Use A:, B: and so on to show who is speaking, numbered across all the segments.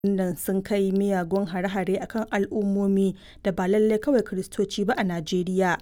A: nan sun kai miyagun hare-hare a kan al'ummomi da ba lallai kawai Kiristoci ba a Najeriya.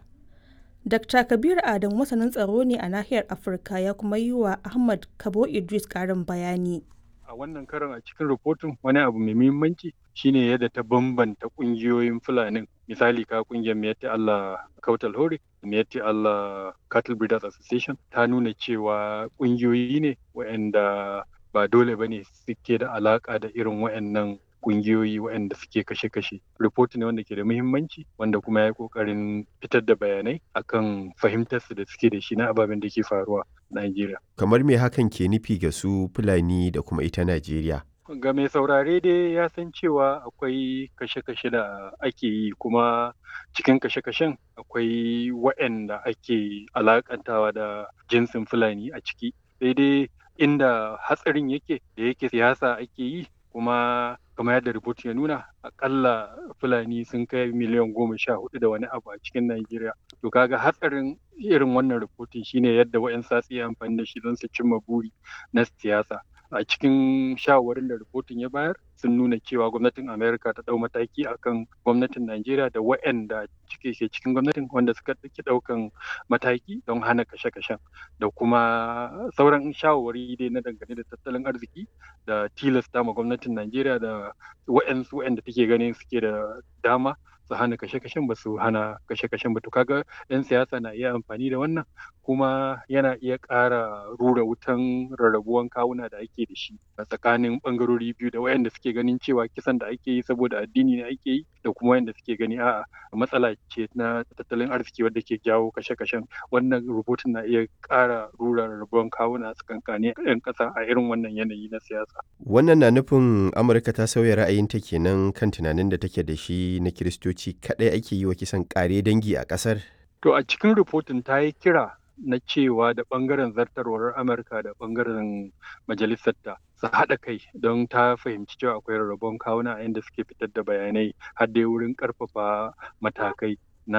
A: Dr. Kabir Adamu masanin tsaro ne a nahiyar Afirka ya kuma yi wa Ahmad Kabo Idris ƙarin bayani.
B: A wannan karon a cikin rahoton wani abu mai muhimmanci shine yadda ta bambanta ƙungiyoyin Fulanin. Misali ka ƙungiyar Miyatti Allah Kautal Hore, Miyatti Allah Cattle Breeders Association ta nuna cewa ƙungiyoyi ne waɗanda ba dole ba ne suke da alaƙa da irin waɗannan kungiyoyi waɗanda suke kashe-kashe. Report ne wanda ke da muhimmanci wanda kuma ya yi ƙoƙarin fitar da bayanai akan fahimtarsu da suke da shi na ababen da ke faruwa a Najeriya.
C: Kamar me hakan ke nufi ga su Fulani da kuma ita Najeriya?
B: Ga mai saurare dai ya san cewa akwai kashe-kashe da ake yi kuma cikin kashe-kashen akwai waɗanda ake alakantawa da jinsin Fulani a ciki. Sai dai inda hatsarin yake da yake siyasa ake yi kuma kamar yadda rubutun ya nuna akalla fulani sun kai miliyan goma sha hudu da wani abu a cikin Najeriya. To kaga hatsarin irin wannan rubutun shine yadda wa'yan satsi ya amfani da shi don su cimma buri na siyasa. A cikin shawarin da rubutun ya bayar sun nuna cewa gwamnatin Amerika ta ɗau mataki akan gwamnatin Najeriya da wa'yanda cike ke cikin gwamnatin wanda suka ɗauki ɗaukan mataki don hana kashe-kashen da kuma sauran shawarwari dai na dangane da tattalin arziki da tilasta ma gwamnatin Najeriya da wa'yansu wa'yanda take ganin suke da dama su hana kashe-kashen ba su hana kashe-kashen ba to kaga 'yan siyasa na iya amfani da wannan kuma yana iya ƙara rura wutan rarrabuwan kawuna da ake da shi a tsakanin ɓangarori biyu da wayanda suke ganin cewa kisan da ake yi saboda addini ne ake yi da kuma wayanda suke gani a'a matsala ce na tattalin arziki wadda ke jawo kashe-kashen wannan rubutun na iya ƙara rura rarrabuwan kawuna a tsakankanin 'yan ƙasa a irin wannan yanayi na siyasa.
C: Wannan na nufin Amurka ta sauya ra'ayinta kenan kan tunanin da take da shi na Kiristoci kaɗai ake yi wa kisan ƙare dangi a ƙasar?
B: To a cikin rubutun ta yi kira na cewa da ɓangaren zartarwar Amurka da ɓangaren majalisarta su haɗa kai don ta fahimci cewa akwai rarrabon kawuna a inda suke fitar da bayanai har dai wurin ƙarfafa matakai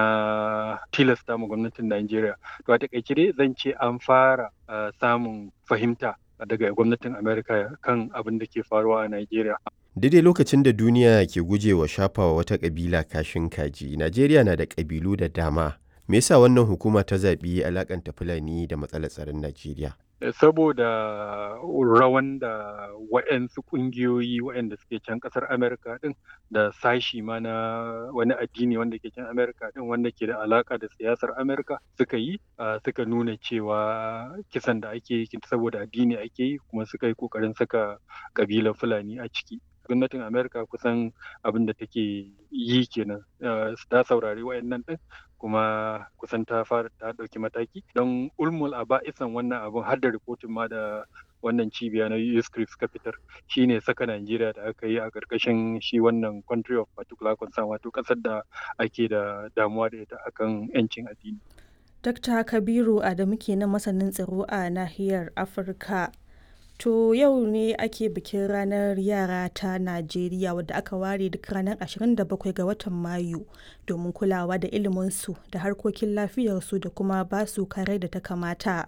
B: na tilasta ma gwamnatin Najeriya. To a taƙaice dai zan ce an fara samun fahimta daga gwamnatin Amerika kan abin da ke faruwa a Najeriya.
C: Daidai lokacin da duniya ke gujewa shafawa wata ƙabila kashin kaji, Najeriya na da ƙabilu da dama. Me yasa wannan hukuma ta zaɓi alakanta Fulani da matsalar tsaron Najeriya?
B: Saboda rawan da waɗansu ƙungiyoyi waɗanda suke can ƙasar Amerika ɗin da sashi ma na wani addini wanda ke can Amerika ɗin wanda ke da alaƙa da siyasar Amerika suka yi suka nuna cewa kisan da ake yi saboda addini ake yi kuma suka yi ƙoƙarin saka ƙabilar Fulani a ciki. gwamnatin amerika kusan abin da take yi kenan ta saurari wayannan din kuma kusan ta fara ta ɗauki mataki don ulmul a ba'isan wannan abin har da rikotin ma da wannan cibiya na USCRIP suka fitar shine saka Najeriya da aka yi a ƙarƙashin shi wannan country of particular concern wato ƙasar da ake da damuwa da ita akan 'yancin addini.
A: Dr. Kabiru Adamu kenan masanin tsaro a nahiyar Afirka. To yau ne ake bikin ranar yara ta Najeriya wadda aka ware duk ranar 27 ga watan Mayu domin kulawa da iliminsu da harkokin lafiyarsu da kuma basu kare da ta kamata.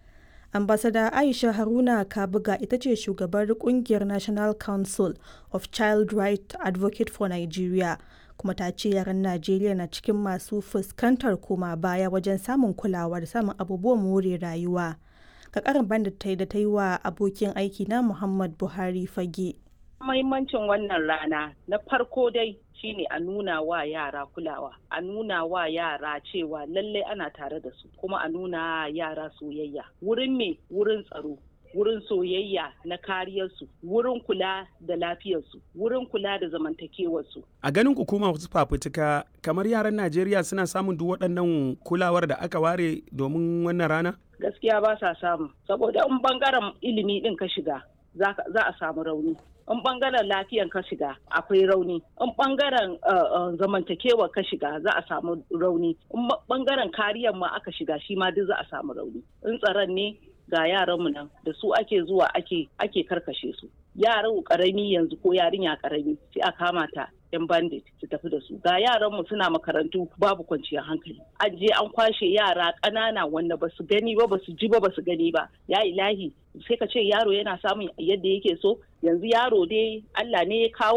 A: Ambasada Aisha Haruna Kabuga ita ce shugabar kungiyar National Council of Child Right Advocate for Nigeria kuma ta ce yaran Najeriya na cikin masu fuskantar koma baya wajen samun kulawa da samun abubuwan more rayuwa. ka karin banda ta da ta yi wa abokin aiki na Muhammad Buhari fage.
D: Mahimmancin wannan rana na farko dai shine a nuna wa yara kulawa, a nuna wa yara cewa lallai ana tare da su, kuma a nuna yara soyayya. Wurin me wurin tsaro, wurin soyayya na kariyarsu, wurin kula da lafiyarsu, wurin kula da zamantakewarsu.
E: A ganin hukuma wasu fafutuka kamar yaran Najeriya suna samun duk waɗannan kulawar da aka ware domin wannan rana?
D: Gaskiya ba sa samu, saboda in bangaren ilimi ɗin ka shiga za a samu rauni. In bangaren lafiyan ka shiga akwai rauni. In bangaren zamantakewa ka shiga za a samu rauni. In bangaren kariyar ma aka shiga shi ma duk za a samu rauni. In tsaron ne ga yaranmu nan da su ake zuwa ake ake karkashe su yaran karami yanzu ko yarinya karami sai a kama ta yan bandit su tafi da su ga yaran mu suna makarantu babu kwanciyar hankali an je an kwashe yara ƙanana wanda ba su gani ba ba su ji ba ba su gani ba ya ilahi sai ka ce yaro yana samun yadda yake so yanzu yaro dai Allah ne ya kawo